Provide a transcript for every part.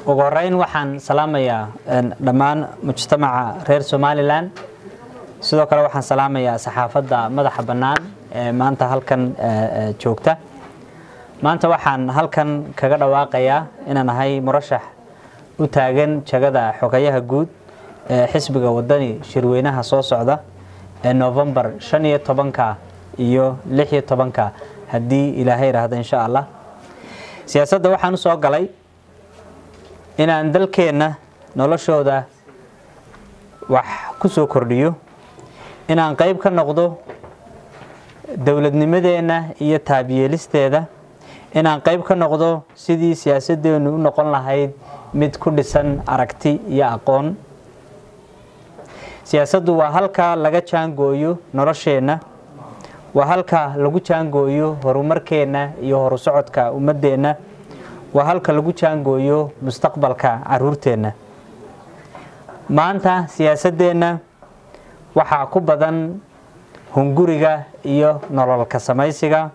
ugu horeyn waxaan salaamayaa dhammaan mujtamaca reer somalilan sidoo kale waxaan salaamayaa saxaafadda madaxa bannaan ee maanta halkan joogta maanta waxaan halkan kaga dhawaaqayaa inaan ahay murashax u taagan jagada xogayaha guud ee xisbiga wadani shirweynaha soo socda ee novembar shan iyo tobanka iyo lix iyo tobanka haddii ilaahay idhaahdo insha allah siyaasadda waxaan u soo galay inaan dalkeenna noloshooda wax ku soo kordhiyo inaan qayb ka noqdo dowladnimadeenna iyo taabyeelisteeda inaan qayb ka noqdo sidii siyaasadeennu u noqon lahayd mid ku dhisan aragti iyo aqoon siyaasaddu waa halka laga jaangooyo nolosheenna waa halka lagu jaangooyo horumarkeenna iyo horu socodka ummaddeenna waa halka lagu jaangooyo mustaqbalka caruurteenna maanta siyaasaddeenna waxaa ku badan hunguriga iyo nololka samaysiga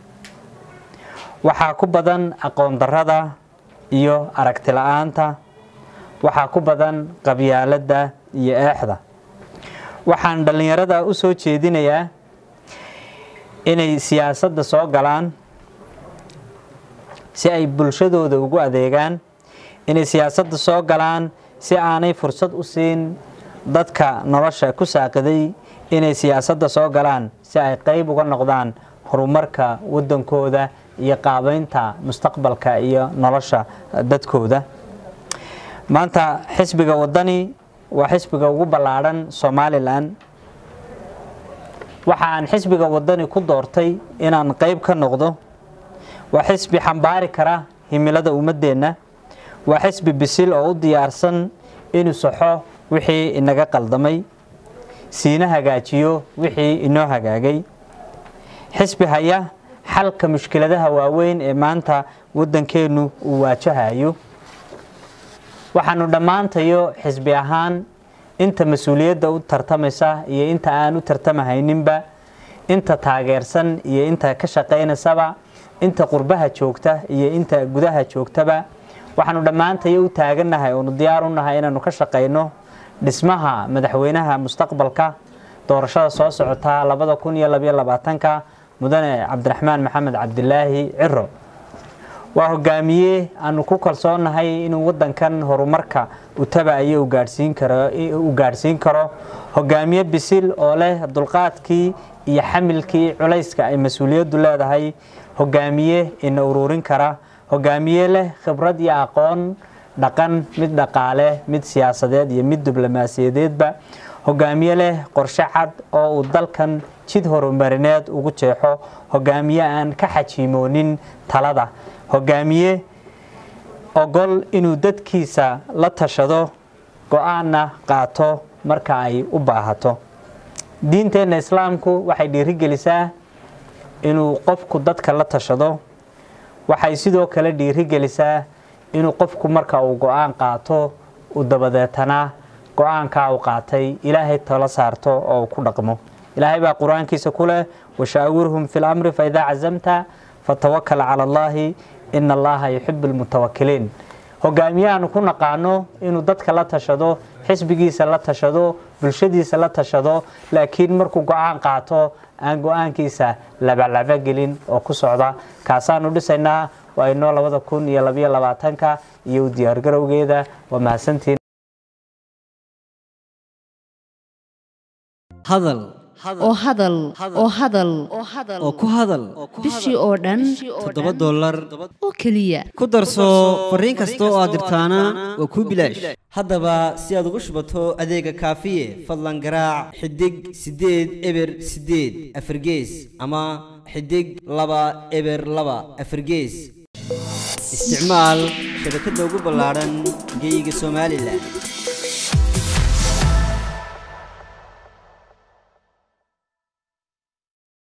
waxaa ku badan aqoon darrada iyo aragti la-aanta waxaa ku badan qabyaaladda iyo eexda waxaan dhallinyarada u soo jeedinayaa inay siyaasadda soo galaan si ay bulshadooda ugu adeegaan inay siyaasadda soo galaan si aanay fursad u siin dadka nolosha ku saaqiday inay siyaasadda soo galaan si ay qayb uga noqdaan horumarka waddankooda iyo qaabeynta mustaqbalka iyo nolosha dadkooda maanta xisbiga waddani waa xisbiga ugu ballaadhan somalilan waxa aan xisbiga waddani ku doortay inaan qayb ka noqdo waa xisbi xambaari kara himilada ummaddeenna waa xisbi bisil oo u diyaarsan inuu saxo wixii inaga qaldamay siina hagaajiyo wixii inoo hagaagay xisbi haya xalka mushkiladaha waaweyn ee maanta waddankeennu uu waajahayo waxaanu dhammaantayo xisbi ahaan inta mas-uuliyadda u tartamaysa iyo inta aan u tartamahayninba inta taageersan iyo inta ka shaqaynaysaba inta qurbaha joogta iyo inta gudaha joogtaba waxaanu dhammaantayo u taagannahay oonu diyaar u nahay inaanu ka shaqayno dhismaha madaxweynaha mustaqbalka doorashada soo socota labada kun iyo labayo labaatanka mudane cabdiraxmaan maxamed cabdilaahi ciro waa hogaamiye aanu ku kalsoonahay inuu wadankan horumarka u tabayo uu gaadhsiin karo hogaamiye bisil oo leh dulqaadkii iyo xamilkii culayska ay mas-uuliyaddu leedahay hogaamiye ina ururin kara hogaamiye leh khibrad iyo aqoon dhaqan mid dhaqaale mid siyaasadeed iyo mid diblomaasiyadeedba hogaamiye leh qorshe cad oo uu dalkan jid horumarineed ugu jeexo hogaamiye aan ka xajiimoonin talada hogaamiye ogol inuu dadkiisa la tashado go-aanna qaato marka ay u baahato diinteenna islaamku waxay dhiirigelisaa inuu qofku dadka la tashado waxay sidoo kale dhiirigelisaa inuu qofku marka uu go-aan qaato uu dabadeetana go-aankaa uu qaatay ilaahay tala saarto oo uu ku dhaqmo ilaahay baa qur-aankiisa ku leh washaawirhum fi lamri faidaa cazamta fatawakal cala allaahi ina allaha yuxibu lmutawakiliin hogaamiyahaanu ku naqaano inuu dadka la tashado xisbigiisa la tashado bulshadiisa la tashado laakiin markuu go-aan qaato aan go-aankiisa labalaba gelin oo ku socda kaasaanu dhisaynaa waa inoo labada kun iyo labayo labaatanka iyo u diyaargarowgeeda waa mahadsantiin hadal oo hadal oo hadal oo ku hadal bishii oo dhan toddoba dollar oo keliya ku darso fariin kasta oo aad dirtaana waa kuu bilaash haddaba si aad ugu shubato adeega kaafiye fadlan garaac xidig siddeed eber siddeed afargees ama xidig laba eber laba afargees isticmaal shabakadda ugu ballaadhan geyga somalilan